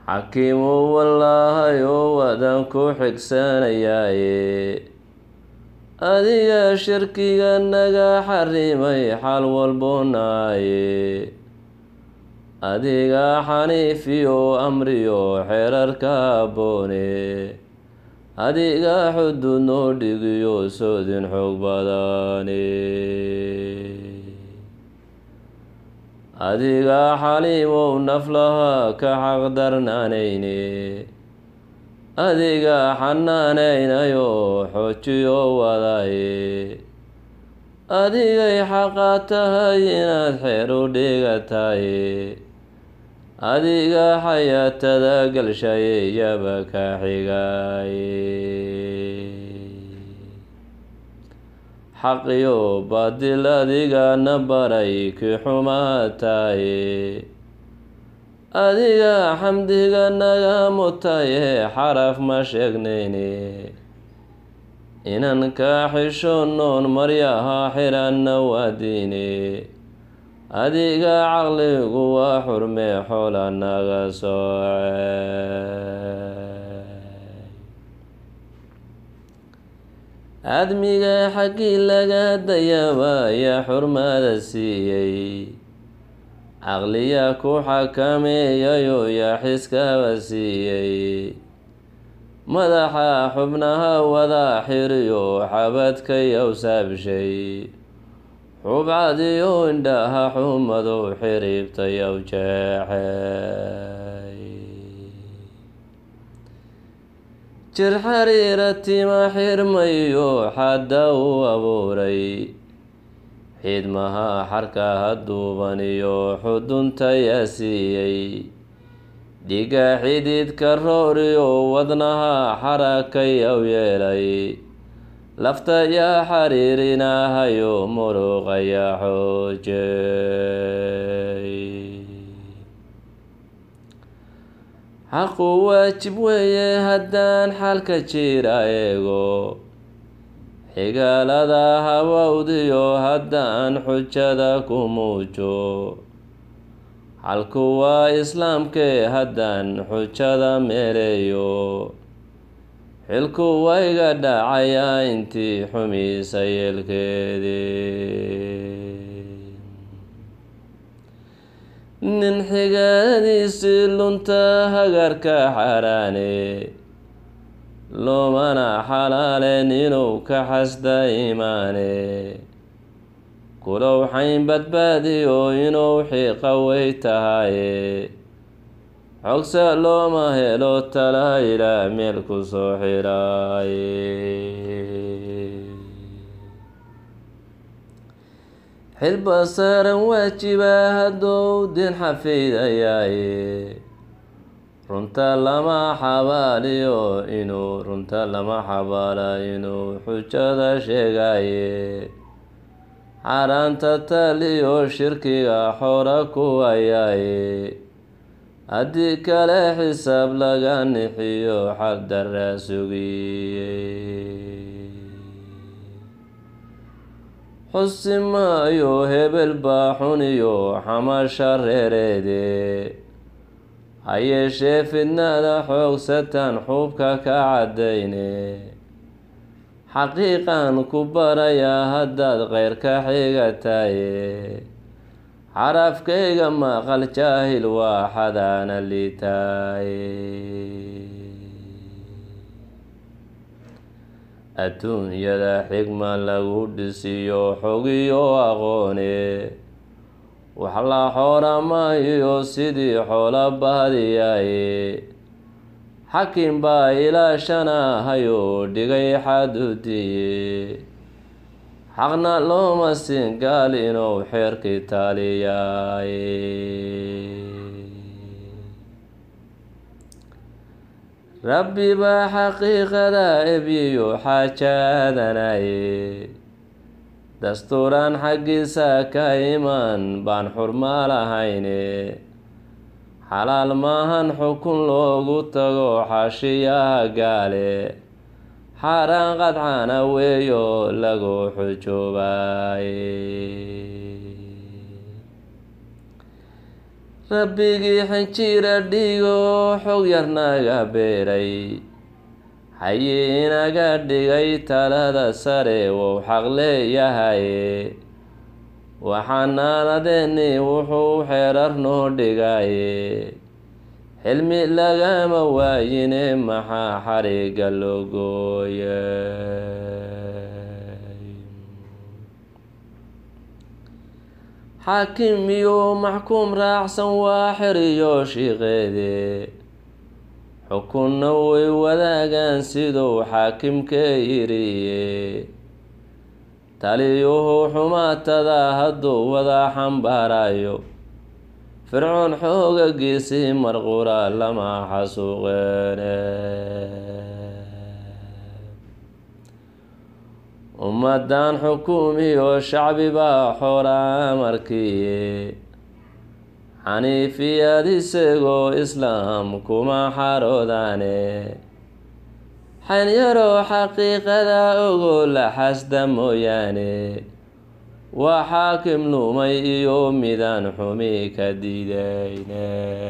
xakiimow wallaahayow wadan ku xigsanayaaye adiga shirkiga naga xarimay xal walbonaaye adiga xaniifiyo amriyo xeerarka aboone adiga xuduud noo dhigiyo soodin xoog badane adiga xaliimow naflaha ka xaqdarnaanayne adiga xanaanaynayo xoojiyo wadaye adigay xaqaa tahay inaad xeer u dhigataye adiga xayaatada galshaye yaba ka xigaye xaqiyo baadil adigana baray ki xumaataye adiga xamdiga naga mutaye xaraf ma sheegnayne inan ka xishoonoon maryaha xiranna waadiine adiga caqligu waa xurmee xoola naga soocey aadmiga xaggii laga dayaba ayaa xurmada siiyey caqliya ku xakameeyayo yaa xiskaba siiyey madaxa xubnaha wada xiriyo xabadka yowsaabshay xubcadiyo indhaha xumadow xiriibta yow jeexey jir xariira tima xirmayo xadda u abuuray xidmaha xarkaha duuban iyo xudunta yaa siiyey dhiga xididka rooriyo wadnaha xarakayaw yeelay lafta yaa xariirinahayo muruqaya xoojey xaqu waajib weeye haddaan xalka jira eego xigaalada habawdiyo haddaan xujada ku muujo xalku waa islaamkee haddaan xujada meeleeyo xilku wayga dhacayaa intii xumiisa yeelkeedii nin xigaadiisii lunta hagarka xaaraane loomana xalaaleen inuu ka xasda imaane kulow xayn badbaadiyo inuu xiiqa wey tahaye xogsa looma helo tala ilaa meel ku soo xidhaaye xilba saaran waajiba haddou din xafidayaaye runta lama xabaaliyo inuu runta lama xabaala inuu xujada sheegaye xaaraanta taliyo shirkiga xoora ku ayaaye haddii kale xisaab laga nixiyo xaqdarra sugiye xusi maayo hebel baa xuniyo xamasha reereede ha yeeshee fidnada xoogsatan xuubka ka caddayne xaqiiqan ku barayaa haddaad keyrka xigataye xarafkayga maqal jaahil waa xadaana liitaaye adduunyada xigma lagu dhisiyo xogiyo aqoone wax la xooramaayo sidii xoola baadiyaye xakim baa ilaashanahayo dhigay xadudiye xaqna looma siin gaal inuu xeerkii taaliyaaye rabbi baa xaqiiqada ebyiyo xaajaadanaye dastuuraan xaggiisa ka imaan baan xurma lahayne xalaal maahan xukun loogu tago xaashiyaha gaale xaaraan qadcana weeyo lagu xujoobaye rabbigii xinjira dhigo xog yar naga beeray haye inaga dhigay talada sare wou xaq leeyahaye waxaanaanadeeni wuxuu xeerar noo dhigaye xilmi lagama waayine maxaa xariga loo gooyay xaakim iyo maxkuum raacsan waa xeriyo shiiqeede xukunna way wadaagaan siduu xaakimka yiriye taliyuhu xumaatada hadduu wada xambaarayo fircoon xoogagiisii marqura lama xasuuqeene ummadan xukuumiyo shacbi baa xora amarkiye xaniifiyad isagoo islaam kuma xaroodaane xanyaro xaqiiqada ogo la xasda mooyaane waa xaakim lumay iyo midaan xumi ka diidayne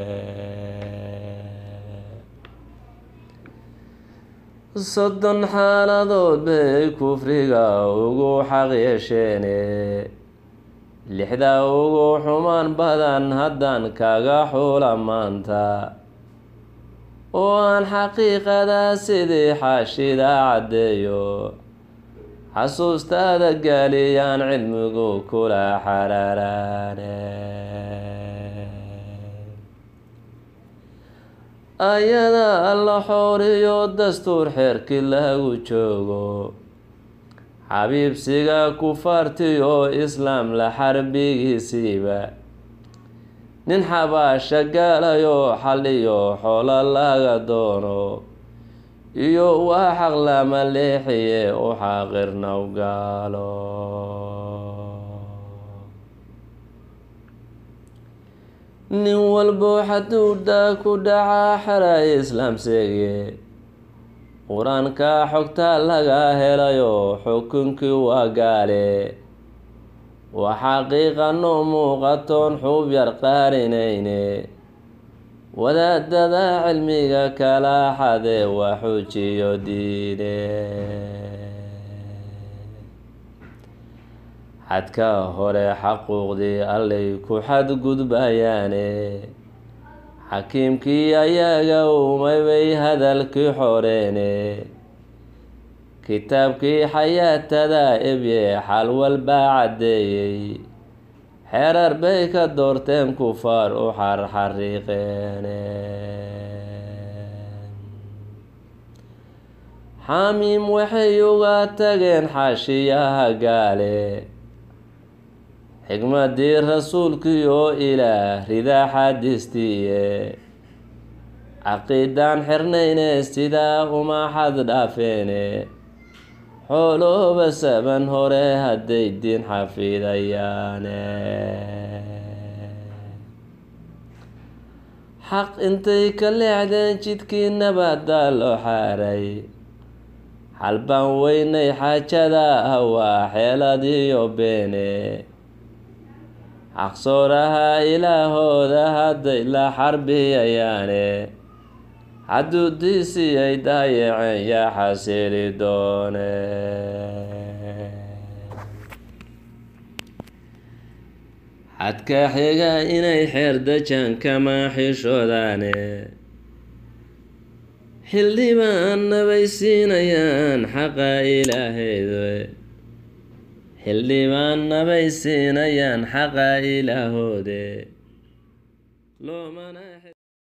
soddon xaaladood bay kufriga ugu xaq yeesheene lixda ugu xumaan badan haddaan kaga xula maanta oo aan xaqiiqada sidii xaashida caddeeyo xasuustaada gaaliyaan cilmigu kula xaraaraane ayada alla xooriyo dastuur xeerkii lagu joogo xabiibsiga kufaartiyo islaam la xarbigiisiiba nin xabaasha gaalayo xaliyo xoolo laga doono iyo waa xaq lama leexiye u xaaqirnaw gaalo nin walbo xaduuda ku dhaca xeray islaam seege qur-aanka xogta laga helayo xukunkii waa gaale waa xaqiiqa noo muuqatoon xuub yar qaarinayne wadaadada cilmiga kala xade waa xujiyo diine xadka hore xaquuqdii allay ku xadgudbayaane xakiimkii ayaga umay bay hadalkii xoreene kitaabkii xayaatada ebye xal walbaa caddeeyey xeerar bay ka doorteen kufaar u xarxariiqeene xaamiim waxay uga tageen xaashiyaha gaale xigmadii rasuulkii oo ilaah ridaa xaadistiiye caqiidaan xirnayne sidaa uma xad dhaafeene xoolooba saban hore hadday diin xafidayaane xaq intay ka leexdeen jidkii nabadda loo xaaray xalbaan weynay xaajada ah waa xeeladiyo beene xaqsooraha ilaahooda hadday la xarbiyayaane xaduudiisii ay daayaceen yaa xasili doone xadka xiga inay xeer dajaan kama xishoodaane xildhibaan bay siinayaan xaqa ilaaheedu xildhibaanna bay siinayaan xaqa ilaahoode loomana